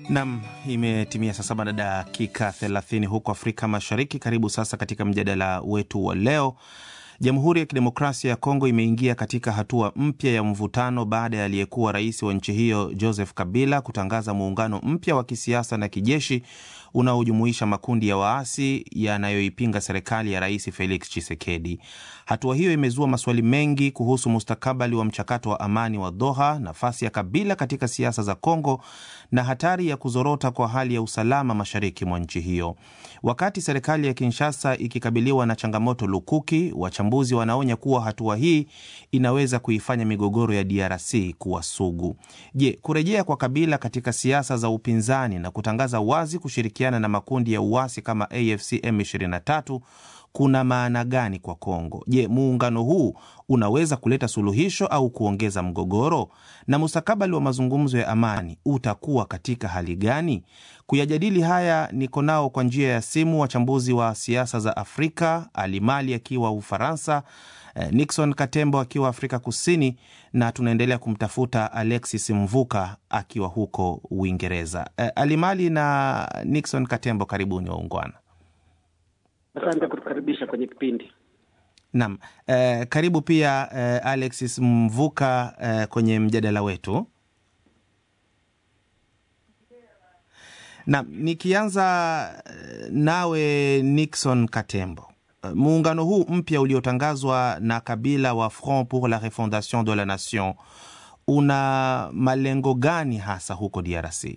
Nam, imetimia saa saba na dakika 30 huko Afrika Mashariki. Karibu sasa katika mjadala wetu wa leo. Jamhuri ya Kidemokrasia ya Kongo imeingia katika hatua mpya ya mvutano baada ya aliyekuwa rais wa nchi hiyo Joseph Kabila kutangaza muungano mpya wa kisiasa na kijeshi unaojumuisha makundi ya waasi yanayoipinga serikali ya Rais Felix Tshisekedi. Hatua hiyo imezua maswali mengi kuhusu mustakabali wa mchakato wa amani wa Doha, nafasi ya Kabila katika siasa za Kongo na hatari ya kuzorota kwa hali ya usalama mashariki mwa nchi hiyo. Wakati serikali ya Kinshasa ikikabiliwa na changamoto lukuki, wachambuzi wanaonya kuwa hatua hii inaweza kuifanya migogoro ya DRC kuwa sugu. Je, kurejea kwa Kabila katika siasa za upinzani na kutangaza wazi kushirikiana na makundi ya uasi kama AFC M23 kuna maana gani kwa Kongo? Je, muungano huu unaweza kuleta suluhisho au kuongeza mgogoro? Na mustakabali wa mazungumzo ya amani utakuwa katika hali gani? Kuyajadili haya niko nao kwa njia ya simu wachambuzi wa siasa za Afrika, Alimali akiwa Ufaransa, Nixon Katembo akiwa Afrika Kusini, na tunaendelea kumtafuta Alexis Mvuka akiwa huko Uingereza. Alimali na Nixon Katembo, karibuni waungwana. Asante kutukaribisha kwenye kipindi. Naam, eh, karibu pia eh, Alexis Mvuka eh, kwenye mjadala wetu. Naam, nikianza nawe Nixon Katembo, muungano huu mpya uliotangazwa na Kabila wa Front pour la Refondation de la Nation una malengo gani hasa huko DRC?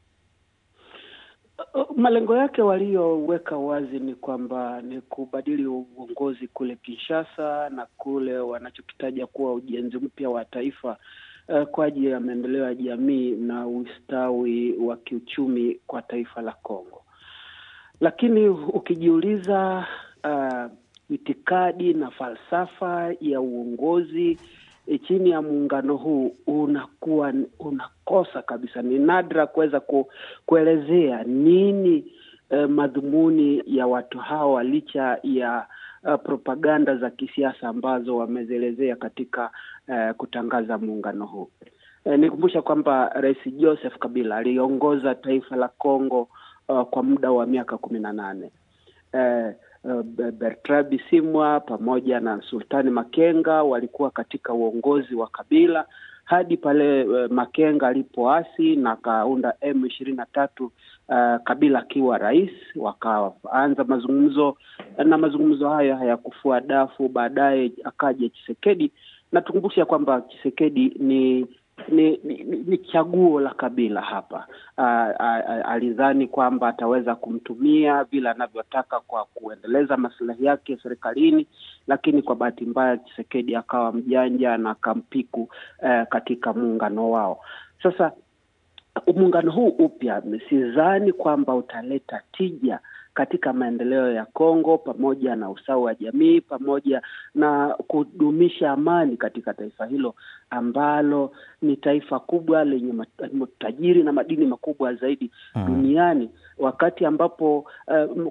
Malengo yake walioweka wazi ni kwamba ni kubadili uongozi kule Kinshasa na kule wanachokitaja kuwa ujenzi mpya wa taifa uh, kwa ajili ya maendeleo ya jamii na ustawi wa kiuchumi kwa taifa la Kongo. Lakini ukijiuliza uh, itikadi na falsafa ya uongozi E, chini ya muungano huu unakuwa unakosa kabisa. Ni nadra kuweza ku, kuelezea nini eh, madhumuni ya watu hawa licha ya uh, propaganda za kisiasa ambazo wamezielezea katika uh, kutangaza muungano huu. Eh, nikumbusha kwamba Rais Joseph Kabila aliongoza taifa la Kongo uh, kwa muda wa miaka kumi na nane eh, Bertrand Bisimwa pamoja na Sultani Makenga walikuwa katika uongozi wa Kabila hadi pale uh, Makenga alipoasi na akaunda M ishirini na tatu uh, Kabila akiwa rais, wakaanza mazungumzo na mazungumzo hayo hayakufua dafu. Baadaye akaja Chisekedi na tukumbusha kwamba Chisekedi ni ni, ni, ni chaguo la Kabila hapa. Alidhani kwamba ataweza kumtumia vile anavyotaka kwa kuendeleza maslahi yake serikalini, lakini kwa bahati mbaya Chisekedi akawa mjanja na akampiku uh, katika muungano wao. Sasa muungano huu upya, sidhani kwamba utaleta tija katika maendeleo ya Kongo pamoja na usawa wa jamii pamoja na kudumisha amani katika taifa hilo ambalo ni taifa kubwa lenye tajiri na madini makubwa zaidi hmm, duniani wakati ambapo uh,